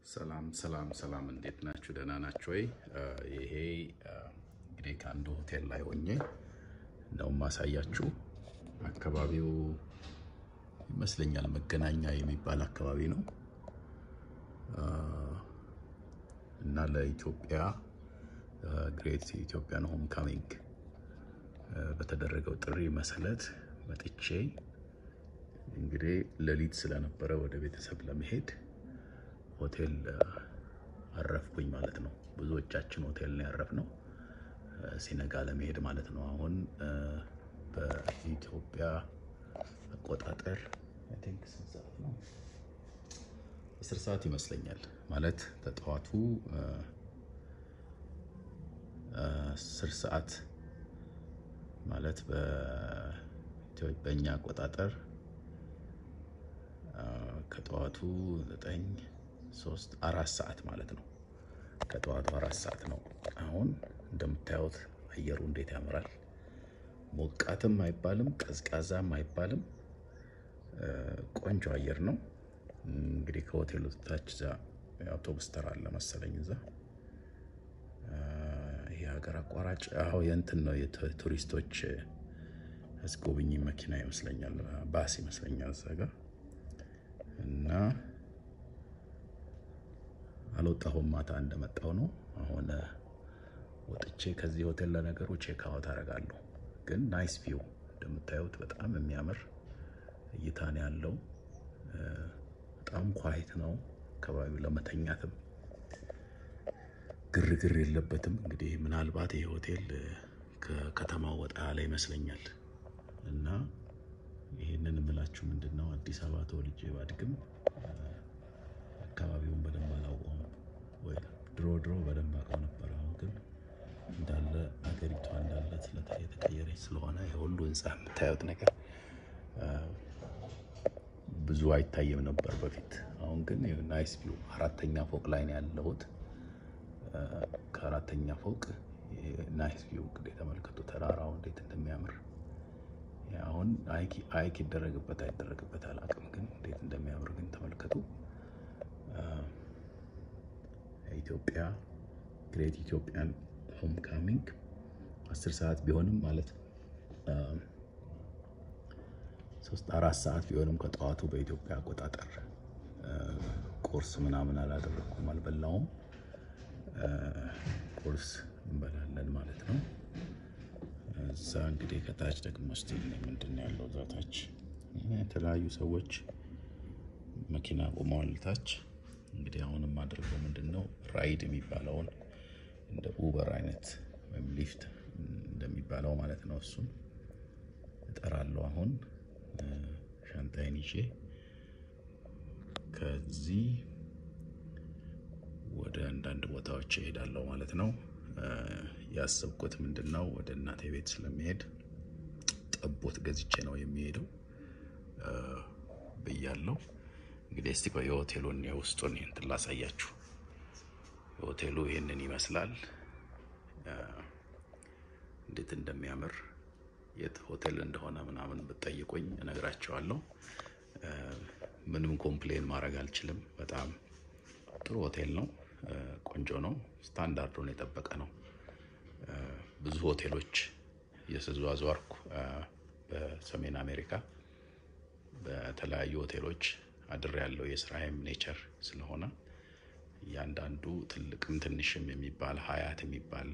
ሰላም ሰላም ሰላም፣ እንዴት ናችሁ? ደህና ናችሁ ወይ? ይሄ እንግዲህ ከአንድ ሆቴል ላይ ሆኜ ነው ማሳያችሁ። አካባቢው ይመስለኛል መገናኛ የሚባል አካባቢ ነው እና ለኢትዮጵያ ግሬት ኢትዮጵያን ሆም ካሚንግ በተደረገው ጥሪ መሰረት መጥቼ እንግዲህ ሌሊት ስለነበረ ወደ ቤተሰብ ለመሄድ ሆቴል አረፍኩኝ ማለት ነው። ብዙዎቻችን ሆቴል ነው ያረፍነው ሲነጋ ለመሄድ ማለት ነው። አሁን በኢትዮጵያ አቆጣጠር አይ ቲንክ ስንት ሰዓት ነው? አስር ሰዓት ይመስለኛል ማለት በጠዋቱ አስር ሰዓት ማለት በእኛ አቆጣጠር ከጠዋቱ ዘጠኝ ሶስት አራት ሰዓት ማለት ነው። ከጠዋቱ አራት ሰዓት ነው። አሁን እንደምታዩት አየሩ እንዴት ያምራል! ሞቃትም አይባልም ቀዝቃዛም አይባልም። ቆንጆ አየር ነው። እንግዲህ ከሆቴሉ ታች እዛ አውቶቡስ ተራ አለ መሰለኝ እዛ ይሄ ሀገር አቋራጭ አሁ የእንትን ነው የቱሪስቶች አስጎብኝ መኪና ይመስለኛል፣ ባስ ይመስለኛል እዛ ጋር እና አልወጣሁም። ማታ እንደመጣው ነው። አሁን ወጥቼ ከዚህ ሆቴል ለነገሩ ቼክ አውት አደርጋለሁ። ግን ናይስ ቪው እንደምታዩት በጣም የሚያምር እይታ ነው ያለው። በጣም ኳይት ነው አካባቢው፣ ለመተኛትም ግርግር የለበትም። እንግዲህ ምናልባት ይህ ሆቴል ከከተማው ወጣ ያለ ይመስለኛል እና ይህንን የምላችሁ ምንድን ነው አዲስ አበባ ተወልጄ ባድግም አካባቢውን በደንብ አላውቀውም። ወይ ድሮ ድሮ በደንብ አውቀው ነበር። አሁን ግን እንዳለ ሀገሪቷ እንዳለ የተቀየረች ስለሆነ የሁሉ ህንፃ የምታዩት ነገር ብዙ አይታይም ነበር በፊት። አሁን ግን ናይስ ቪው አራተኛ ፎቅ ላይ ነው ያለሁት። ከአራተኛ ፎቅ ናይስ ቪው እንግዲህ ተመልከቱ፣ ተራራው እንዴት እንደሚያምር አሁን አይክ ይደረግበት አይደረግበት አላውቅም፣ ግን እንዴት እንደሚያምር ግን ተመልከቱ። ኢትዮጵያ ግሬት ኢትዮጵያን ሆም ካሚንግ አስር ሰዓት ቢሆንም ማለት ሶስት አራት ሰዓት ቢሆንም ከጠዋቱ በኢትዮጵያ አቆጣጠር ቁርስ ምናምን አላደረኩም፣ አልበላውም። ቁርስ እንበላለን ማለት ነው። እዛ እንግዲህ ከታች ደግሞ ስቲል ምንድን ነው ያለው? እዛ ታች የተለያዩ ሰዎች መኪና ቆመዋል ታች። እንግዲህ አሁንም አድርገው ምንድን ነው ራይድ የሚባለውን እንደ ኡበር አይነት ወይም ሊፍት እንደሚባለው ማለት ነው። እሱን እጠራለሁ። አሁን ሻንጣይን ይዤ ከዚህ ወደ አንዳንድ ቦታዎች እሄዳለሁ ማለት ነው። ያሰብኩት ምንድን ነው ወደ እናቴ ቤት ስለሚሄድ ጠቦት ገዝቼ ነው የሚሄደው ብያለሁ። እንግዲህ እስቲ ቆይ የሆቴሉን የውስጡን እንትን ላሳያችሁ። የሆቴሉ ይህንን ይመስላል። እንዴት እንደሚያምር የት ሆቴል እንደሆነ ምናምን ብትጠይቁኝ እነግራቸዋለሁ። ምንም ኮምፕሌን ማድረግ አልችልም። በጣም ጥሩ ሆቴል ነው። ቆንጆ ነው። ስታንዳርዱን የጠበቀ ነው። ብዙ ሆቴሎች እየተዘዋወርኩ በሰሜን አሜሪካ በተለያዩ ሆቴሎች አድር ያለው የስራዬም ኔቸር ስለሆነ እያንዳንዱ ትልቅም ትንሽም የሚባል ሀያት የሚባል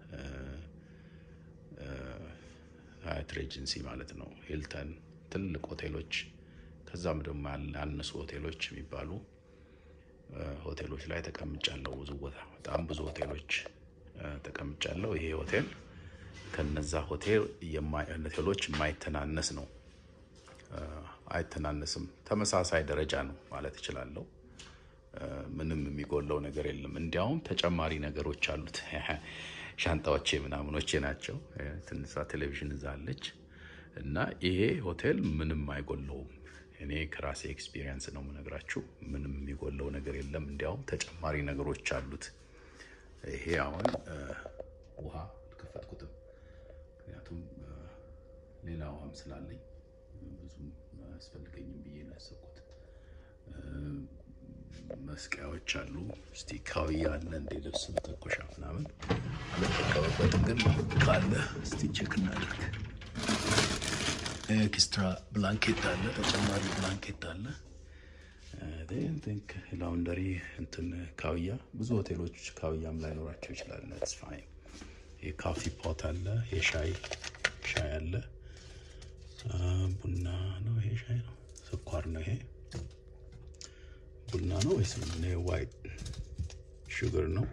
ሀያት ሬጀንሲ ማለት ነው፣ ሂልተን ትልቅ ሆቴሎች፣ ከዛም ደግሞ ያነሱ ሆቴሎች የሚባሉ ሆቴሎች ላይ ተቀምጫለሁ። ብዙ ቦታ በጣም ብዙ ሆቴሎች ተቀምጫለሁ። ይሄ ሆቴል ከነዛ ሆቴል ሆቴሎች የማይተናነስ ነው። አይተናነስም። ተመሳሳይ ደረጃ ነው ማለት እችላለሁ። ምንም የሚጎለው ነገር የለም። እንዲያውም ተጨማሪ ነገሮች አሉት። ሻንጣዎቼ ምናምኖቼ ናቸው። ትንሿ ቴሌቪዥን እዛ አለች እና ይሄ ሆቴል ምንም አይጎለውም። እኔ ከራሴ ኤክስፒሪየንስ ነው የምነግራችሁ። ምንም የሚጎለው ነገር የለም። እንዲያውም ተጨማሪ ነገሮች አሉት። ይሄ አሁን ውሃ አልከፈትኩትም፣ ምክንያቱም ሌላ ውሃም ስላለኝ ብዙም አያስፈልገኝም ብዬ ነው ያሰብኩት። መስቀያዎች አሉ። እስቲ ካውያ አለ እንደ ልብስ መተኮሻ ምናምን አልጠቀመበትም፣ ግን ካለ እስቲ ቼክ እናደርግ። ኤክስትራ ብላንኬት አለ፣ ተጨማሪ ብላንኬት አለ። ቲንክ ላውንደሪ እንትን ካውያ ብዙ ሆቴሎች ካውያም ላይኖራቸው ይችላል። ስ ፋይን የካፊ ፖት አለ፣ የሻይ ሻይ አለ። ቡና ነው ይሄ? ሻይ ነው? ስኳር ነው ይሄ? ቡና ነው ወይስ ምንድን ነው? ዋይት ሹገር ነው።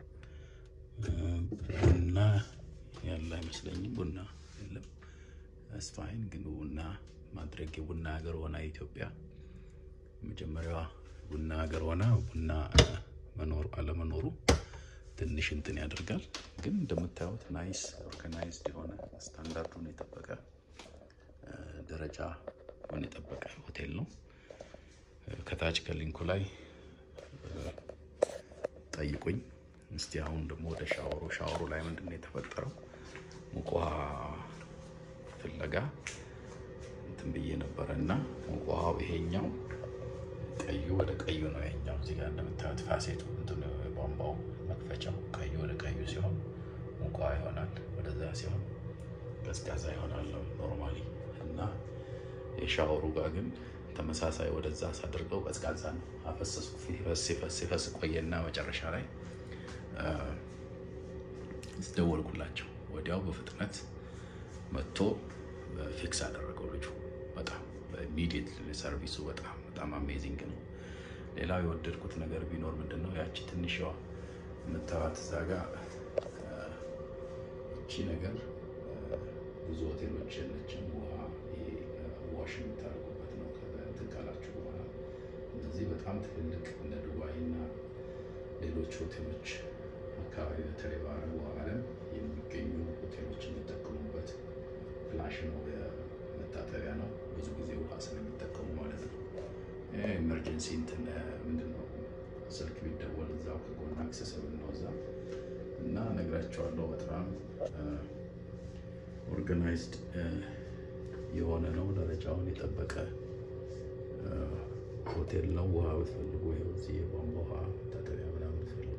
ቡና ያለ አይመስለኝም። ቡና የለም። ስፋይን ግን ቡና ማድረግ የቡና ሀገር ሆና ኢትዮጵያ መጀመሪያዋ ቡና ሀገር ሆና ቡና መኖር አለመኖሩ ትንሽ እንትን ያደርጋል። ግን እንደምታዩት ናይስ ኦርጋናይዝድ የሆነ ስታንዳርዱን የጠበቀ ደረጃውን የጠበቀ ሆቴል ነው። ከታች ከሊንኩ ላይ ጠይቁኝ። እስቲ አሁን ደግሞ ወደ ሻወሩ ሻወሩ ላይ ምንድን ነው የተፈጠረው? ሙቅ ውሃ ፍለጋ እንትን ብዬ ነበረ እና ሙቅ ውሃው ይሄኛው ቀዩ ወደ ቀዩ ነው። ይሄኛው እዚህ ጋር እንደምታዩት ፋሴቱ እንትን ቧንቧው መክፈቻው ቀዩ ወደ ቀዩ ሲሆን ሙቅ ውሃ ይሆናል። ወደዛ ሲሆን ቀዝቃዛ ይሆናል ኖርማሊ እና የሻወሩ ጋር ግን ተመሳሳይ ወደዛ ሳድርገው ቀዝቃዛ ነው። አፈሰስኩ። ሲፈስ ሲፈስ ሲፈስ ቆየና መጨረሻ ላይ ስደወልኩላቸው ወዲያው በፍጥነት መጥቶ ፊክስ አደረገው ልጁ። በጣም በኢሚዲየት ሰርቪሱ በጣም በጣም አሜዚንግ ነው። ሌላው የወደድኩት ነገር ቢኖር ምንድን ነው ያቺ ትንሽዋ የምታዩት እዛ ጋ እቺ ነገር ብዙ ሆቴሎች የለችም። ውሃ ዋሽ የምታደርጉበት ነው እንትን ካላችሁ በኋላ እነዚህ በጣም ትልልቅ እንደ ዱባይ እና ሌሎች ሆቴሎች አካባቢ በተለይ በአረቡ ዓለም የሚገኙ ሆቴሎች የሚጠቀሙበት ፍላሽ ነው፣ መታጠቢያ ነው። ብዙ ጊዜ ውሃ ስለሚጠቀሙ ማለት ነው። ኤመርጀንሲ እንትን ምንድን ነው ስልክ ቢደወል እዛው ከጎን አክሰሰብል ነው እዛ እና ነግራቸዋለሁ። በጣም ኦርጋናይዝድ የሆነ ነው። ደረጃውን የጠበቀ ሆቴል ነው። ውሃ ብትፈልጉ ይኸው እዚህ የቧንቧ ውሃ መታጠቢያ ምናምን ብትፈልጉ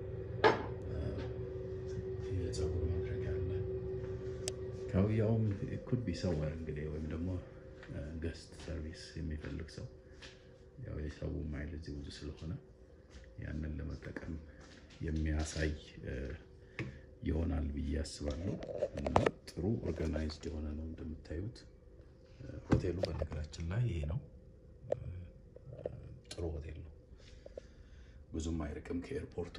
የፀጉር ማድረጊያ አለ። ካውያውም ኩድ ቢ ሰወር እንግዲህ ወይም ደግሞ ገስት ሰርቪስ የሚፈልግ ሰው ያው የሰው ማይል እዚህ ብዙ ስለሆነ ያንን ለመጠቀም የሚያሳይ ይሆናል ብዬ አስባለሁ። እና ጥሩ ኦርጋናይዝድ የሆነ ነው እንደምታዩት። ሆቴሉ በነገራችን ላይ ይሄ ነው። ጥሩ ሆቴል ነው። ብዙም አይርቅም ከኤርፖርቱ።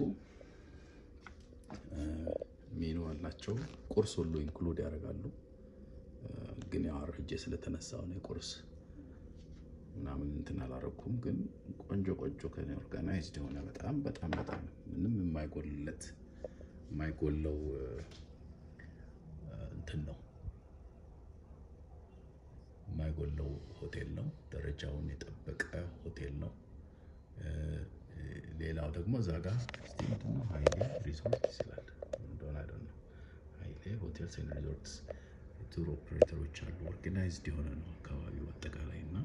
ሜኑ አላቸው። ቁርስ ሁሉ ኢንክሉድ ያደርጋሉ። ግን ያው አርፍጄ ስለተነሳው ነው ቁርስ ምናምን እንትን አላረኩም። ግን ቆንጆ ቆንጆ ኦርጋናይዝድ የሆነ በጣም በጣም በጣም ምንም የማይጎልለት የማይጎለው እንትን ነው የማይጎለው ሆቴል ነው። ደረጃውን የጠበቀ ሆቴል ነው። ሌላው ደግሞ እዛ ጋር እስቲ ምንድን ነው ሀይሌ ሪዞርት ይስላል እንደሆነ አይደል ነው። ሀይሌ ሆቴልስ ኤንድ ሪዞርትስ ቱር ኦፕሬተሮች አሉ። ኦርጋናይዝድ የሆነ ነው አካባቢው አጠቃላይ እና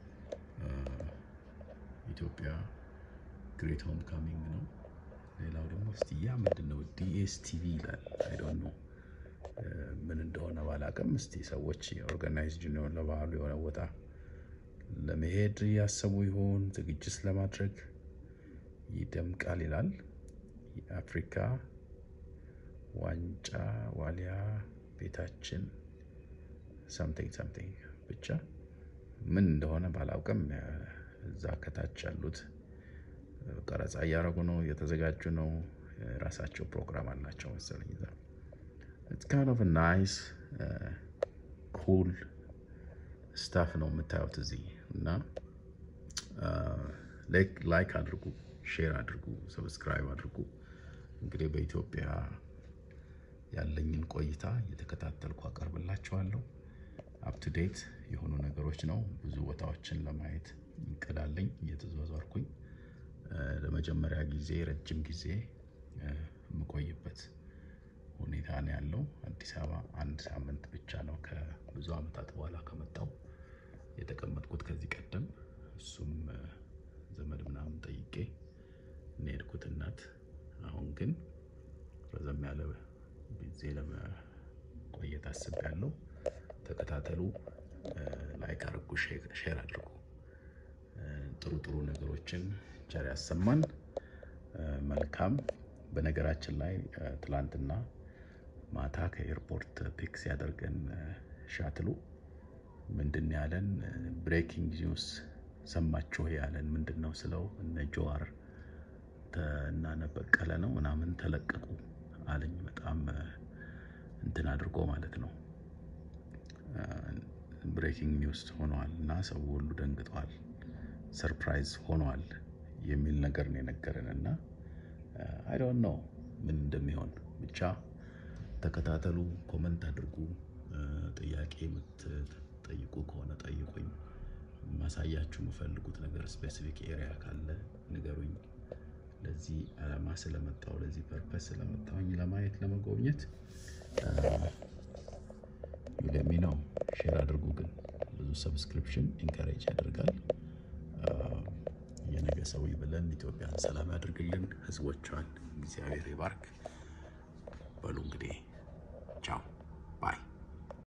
ኢትዮጵያ ግሬት ሆም ካሚንግ ነው። ሌላው ደግሞ እስቲ ያ ምንድን ነው ዲኤስቲቪ ይላል። አይ ዶንት ኖ ምን እንደሆነ ባላቅም፣ እስቲ ሰዎች ኦርጋናይዝድ ነው ለበዓሉ የሆነ ቦታ ለመሄድ ያሰቡ ይሆን ዝግጅት ለማድረግ ይደምቃል ይላል። የአፍሪካ ዋንጫ ዋሊያ ቤታችን ሰምቲንግ ሰምቲንግ ብቻ ምን እንደሆነ ባላውቅም እዛ ከታች ያሉት ቀረጻ እያደረጉ ነው፣ እየተዘጋጁ ነው። የራሳቸው ፕሮግራም አላቸው መሰለኝ እዛ ኢትስ ካይንድ ኦፍ ናይስ ኩል ስታፍ ነው የምታዩት እዚህ እና ላይክ አድርጉ፣ ሼር አድርጉ፣ ሰብስክራይብ አድርጉ። እንግዲህ በኢትዮጵያ ያለኝን ቆይታ እየተከታተልኩ አቀርብላችኋለሁ። አፕቱዴት የሆኑ ነገሮች ነው። ብዙ ቦታዎችን ለማየት እንቀዳለኝ እየተዟዟርኩኝ ለመጀመሪያ ጊዜ ረጅም ጊዜ የምቆይበት ሁኔታ ነው ያለው። አዲስ አበባ አንድ ሳምንት ብቻ ነው ከብዙ ዓመታት በኋላ ከመጣው የተቀመጥኩት ከዚህ ቀደም እሱም ዘመድ ምናምን ጠይቄ እኔ የሄድኩት እናት። አሁን ግን ረዘም ያለ ጊዜ ለመቆየት አስቤያለሁ። ተከታተሉ፣ ላይክ አድርጉ፣ ሼር አድርጉ። ጥሩ ጥሩ ነገሮችን ቸር ያሰማን። መልካም። በነገራችን ላይ ትላንትና ማታ ከኤርፖርት ፒክ ሲያደርገን ሻትሉ ምንድን ያለን ብሬኪንግ ኒውስ ሰማችሁ ያለን ምንድን ነው ስለው እነ ጀዋር እና እነ በቀለ ነው ምናምን ተለቀቁ አለኝ። በጣም እንትን አድርጎ ማለት ነው ብሬኪንግ ኒውስ ሆኗል እና ሰው ሁሉ ደንግጧል፣ ሰርፕራይዝ ሆኗል የሚል ነገር ነው የነገረን እና አይ ዶንት ኖ ምን እንደሚሆን ብቻ ተከታተሉ፣ ኮመንት አድርጉ። ጥያቄ የምትጠይቁ ከሆነ ጠይቁኝ። ማሳያችሁ የምፈልጉት ነገር ስፔሲፊክ ኤሪያ ካለ ንገሩኝ። ለዚህ አላማ ስለመጣው ለዚህ ፐርፐስ ስለመጣውኝ ለማየት ለመጎብኘት ዩለሚ ነው። ሼር አድርጉ። ግን ብዙ ሰብስክሪፕሽን ኢንካሬጅ ያደርጋል። የነገ ሰው ብለን ኢትዮጵያን ሰላም ያድርግልን፣ ህዝቦቿን እግዚአብሔር ይባርክ። በሉ እንግዲህ ቻው ባይ